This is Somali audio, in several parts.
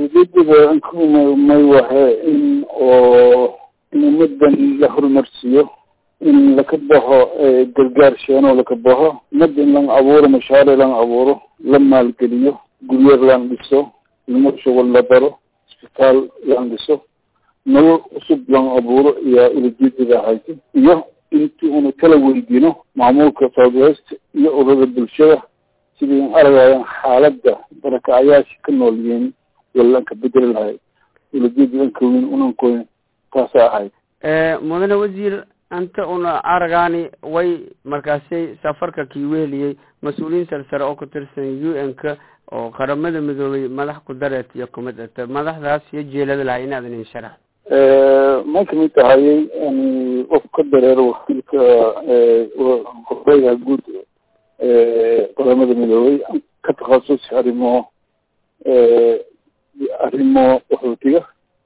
ujeedada may wahe in oo in ummadan la horumarsiiyo in laka baxo gargaar sheeno laka baxo ummadda in lan abuuro mashaaric lan abuuro la maalgeliyo guryer lan dhiso ilmo shugul la baro isbitaal lan dhiso nolol cusub lan abuuro iyo ulajeedada hayto iyo intii unu kala weydiino maamulka south west iyo ururada bulshada sidii in aragayaan xaaladda barakacayaasha ka nool yihiin walanka bedeli lahay ulajeeda anka weyn unankoyn taasa ahayd mudane wasiir anta una aragaani way markaasi safarka kii weheliyey mas-uuliyiin sarsare oo ku tirsan u n k oo qaramada midoobay madax ku dareet iyo kumid ata madaxdaas iyo jeelada lahay inaadan in sharax may kamid tahayay qof ka dareero wakiilka horeyga guud qaramada midoobay ka takhasus arrimo arrimo qaxootiga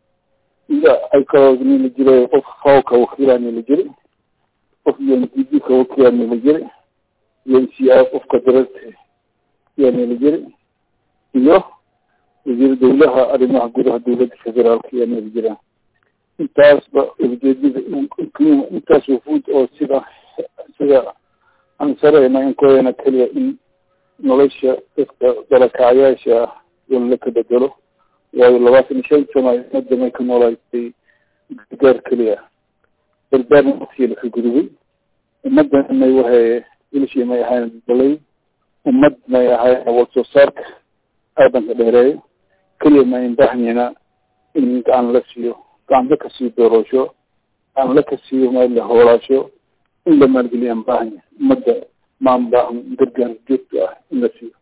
iyo ay kaloo nila jiray qof fawka wakiilaa nila jiri qof un d b ka wakiilaa nila jiri un c i qofka dareerta yaa nila jiri iyo wasiir dawlaha arrimaha gudaha dawladda federaalka yaa nila jiraan intaasba ujeedada intaas wafuud oo sida sida aan sareyna inkoyana keliya in nolosha dadka dalakacyaasha in la ka bedelo waayo labaatan iyo shan sano ummadda may ka noolaysay gargaar keliya gargaarna waqtigii laka gudubay ummaddan may wahay ilishii may ahayn balay ummad may ahayn wad soo saarka aadanka dheereeyo keliya ma in baahnyina in gacan la siiyo gacan la kasii doorasho gacan la kasiiyo ma la hoolaasho in la maalgeliyo aan baahanya ummadda maan baahan gargaar joogto ah in la siiyo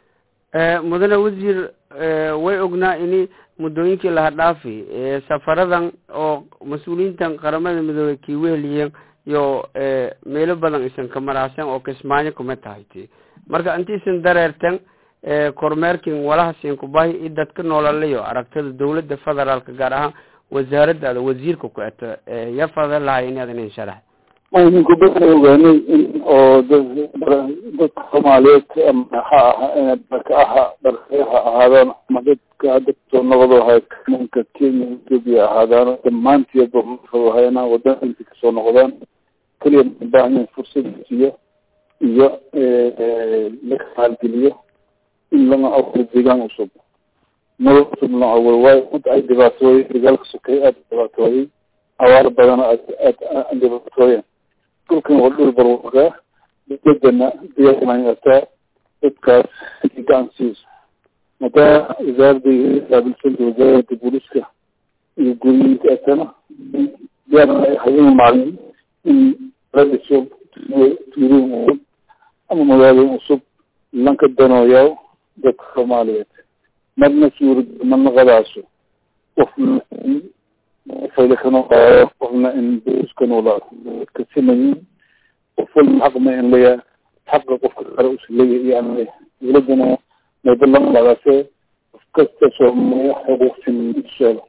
mudane wasiir way ognaa ini muddooyinkii laha dhaafi safaradan oo mas-uuliyiintan qaramada midoobey kii weheliyeen iyo meelo badan isan ka maraaseen oo kismaayo kuma tahay ti marka intiisan dareerten kormeerkin walahasin kubahi i dadka noolalayo aragtada dawladda federaalka gaar ahaan wasaaraddaada wasiirka ku eto ya fada lahay inaadan in sharax ninku baa ogaanay in oo dadka soomaaliyeed ama ha aha darka aha darkee ha ahaadaan ama dadka hadda soo noqdo hay ninka kenya ethoopia ahaadaan dhammaanteedba hayna wadanka kasoo noqdaan keliya baahanyahin fursad siiyo iyo laka maalgeliyo in lana abuuro deegaan cusub nolol cusub lana abuuro waayo mid ay dhibaatooyey dagaalka sokay aada dhibaatooyey abaar badana aad aad dhibaatooyeen dhulkan waa dhul barwaaqaa dawladana diyaarmayata dadkaas gacan siiso madaa wasaaradda qaabilsanta wasaaradda booliska iyo guriyinka atana diyaar habeen maalin in la dhiso tuulooyin cusub ama magaalooyin cusub lanka danooyaa dadka soomaaliyeed marna suurad marna qadaaso qofna fayla ka noqaayo qofna in booliska noolaa ka simayin qof walba xaq ma in leeyahay xaqa qofka kale usa leeyahay iyo aan leeyahay dawladdana mayba lama dhagaase qof kasta soomaaliya xuquuq siman sheelo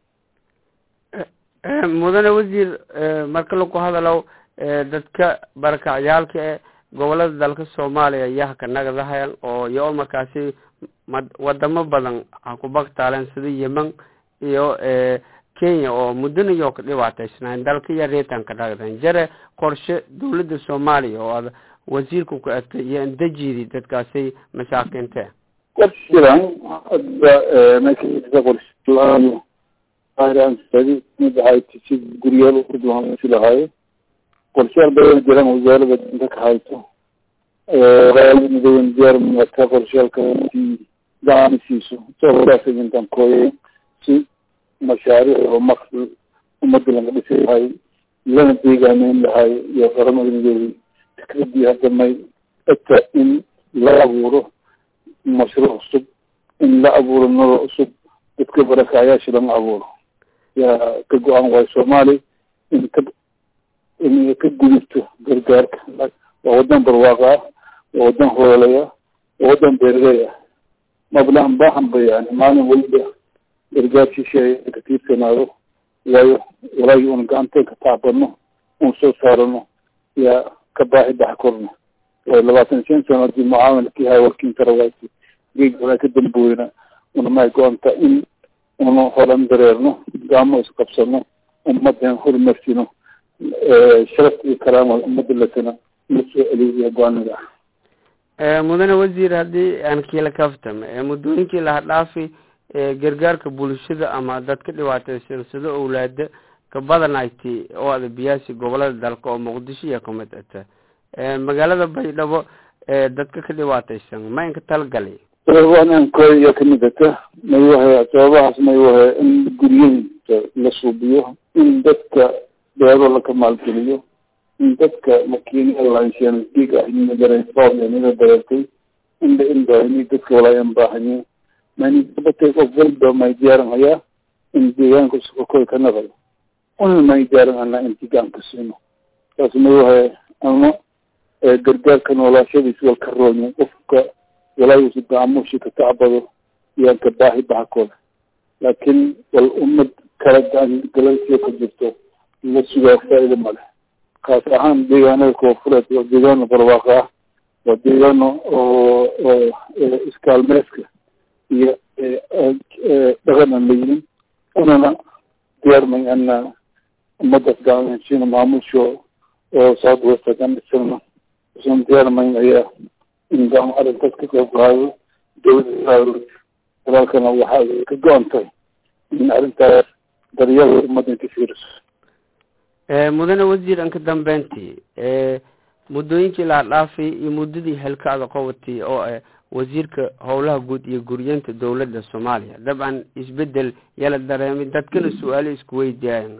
mudane wasiir marka laku hadalo dadka barakacyaalka e gobolada dalka soomaaliya yaha ka nagadahayan oo iyo markaasi wadamo badan ha ku baktaaleen sida yemen iyo kenya oo muddana yoo ka dhibaataysnaayn dalka iyo reetan ka nagdan jare qorshe dawladda soomaaliya oo aad wasiirka ku egtay iyo indajidi dadkaasi masaakiinte qorshe jiraan hadda meesha qorshe aansadi mid ahay si guryaal ukudwaansi lahaayo qorshayaal badan jiraan wasaarada dinka ka hayso midooben diyaar mata qorshayaalka intii gacan siiso soaintan kooye si mashaariic oo maqsad ummadda laga dhisi lahay lana deegaameyn lahay iyo qaramada midoobey fikradii hadda may ata in la abuuro mashruuc cusub in la abuuro nolol cusub dadka barakacayaasha lama abuuro yaa ka go-aan waayo soomaali in ka in ka gudubto gargaarka waa wadan barwaaqa ah waa wadan hoolaya waa wadan beerley ah mablaan baahan ba yani maalin waliba gargaarkiisha ka tiirsanaado waayo walaagi un gacanteen ka taabano un soo saarano yaa ka baahi bax korno waayo labaatan shan sano hadii mucaawinakii hay warkiin tarawaasi geeg walaa ka dambooyna una may go-anta in unu horan dareerno gaamo isqabsano ummadan horumarsino sharafta iyo karaamada ummadda latana la soo celiyo go-aanada ah mudane wasiir haddii aan kiila kaftam muddooyinkii laha dhaafi gargaarka bulshada ama dadka dhibaataysan sida owlaada ka badanayti oo ada biyaasi gobolada dalka oo muqdisho iyo kamid ata magaalada baydhabo dadka ka dhibaataysan ma inka talagalay ankoy iyo kamid ata may wahay sababahaas may wahay in guryahinta la suubiyo in dadka beero laka maalgeliyo in dadka makiinada lahansheena diig ah nidareefooyanida dareertay inda inbaahini dadka walaayan baahanye manibatay qof walba may diyaaran hayaa in deegaanka sukakoy ka naqayo una may diyaaran anaa in deegaanka siino saas may wahay ama gargaarka noolaashadiis wal ka roonyo qofka walaagiisa gacmushi ka tacbado iyaan ka baahi bahakooda laakiin wal ummad kala galansiya ka jirto la sugaa faa-ida male kaas ahaan deegaanada koofureed waa deegaano barwaaqo ah waa deegaano oo oo iskaalmeeska iyo dhaqan aan layinin unana diyaarmay ana ummadaas gaalmeensina maamusho oo south west hadan dhisana usan diyaarmayn ayaa in gaamo arrintaas ka qayb qaado dawladda walaalkana waxaa ka go-antay in arrintaas daryeelka ummadda ka fiiriso mudane wasiir anka dambeyntii muddooyinkii laa dhaafay iyo muddadii helkaada qabatay oo ah wasiirka howlaha guud iyo guryeenta dowladda soomaaliya dabcan isbedel yala dareemay dadkana su-aalo isku weydiiyaan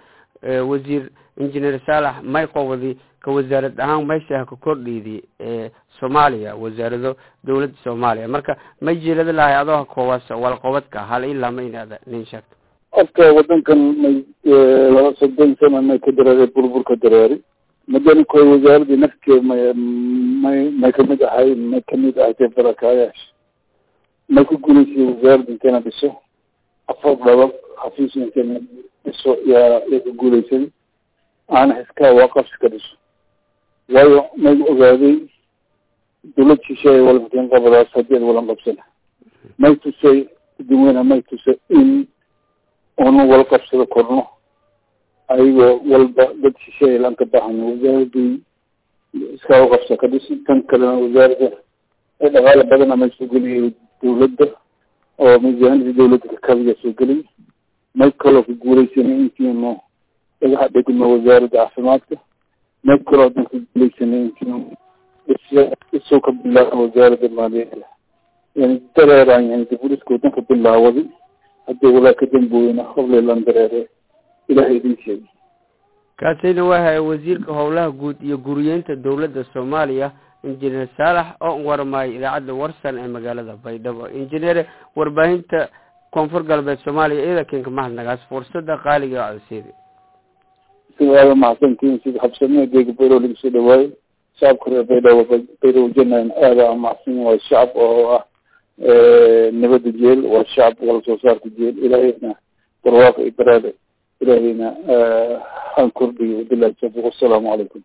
wasiir engineer saalax may qobadi ka wasaarad ahaan meesha ka kordhiydi soomaaliya wasaarado dowladda soomaaliya marka may jeelada lahay adoo ha koobaas walqobadka hal ilaa ma inaada nin sheegto horta wadankan may laba soddon sana may ka dareeray burburka dareeri madani koy wasaaradii nafkeed may may may kamid ahay may kamid ahay barakaayaasha may ku guulaysay wasaaradda intayna dhiso afar dhaba xafiis intayna dhiso yaa yaa ku guulaysaday aana xiskaa waaqabsi ka dhiso waayo may ogaaday dawlad shisheeye walmakin qabadaas haddii ad walan qabsana may tusay dadweyne may tusay in unu wal qabsado korno ayagoo walba dad shisheeye laan ka baahano wasaaradii iskaa uqabsa ka dhisi tan kalena wasaaradda ee dhaqaale badana may soo geliyay dawladda oo miisaanadii dawladda kakabiya soo geliyay may kaloo ka guulaysanay intiinu dhagaxa dhegno wasaaradda caafimaadka may kaloo hadan ka guulaysanay intiinu isoo ka bilaaba wasaaradda maaliyadda yani dareeraan yani diburiska wadanka bilaawaday haddii walaa ka dambooyena hoblaylan dareere ilahay idin sheegay kaasina wahay wasiirka howlaha guud iyo guriyeynta dowladda soomaaliya injineer saalax oo warmaayay idaacadda warsan ee magaalada baydhabo injineere warbaahinta koonfur galbeed soomaaliya iyada keenka mahadnagaas fursada qaaliga codseeda sida aada mahadsantihiin sida habsamee deega bayrow laga soo dhawaayo shacabka reer baydhabo bayrow janayn aada amacsan waa shacab oo ah nabada jeel waa shacab wala soo saarka jeel ilaahayna barwaaqa iyo baraada ilaahayna han kordhiyo wabilahi tawfiq wassalaamu calaykum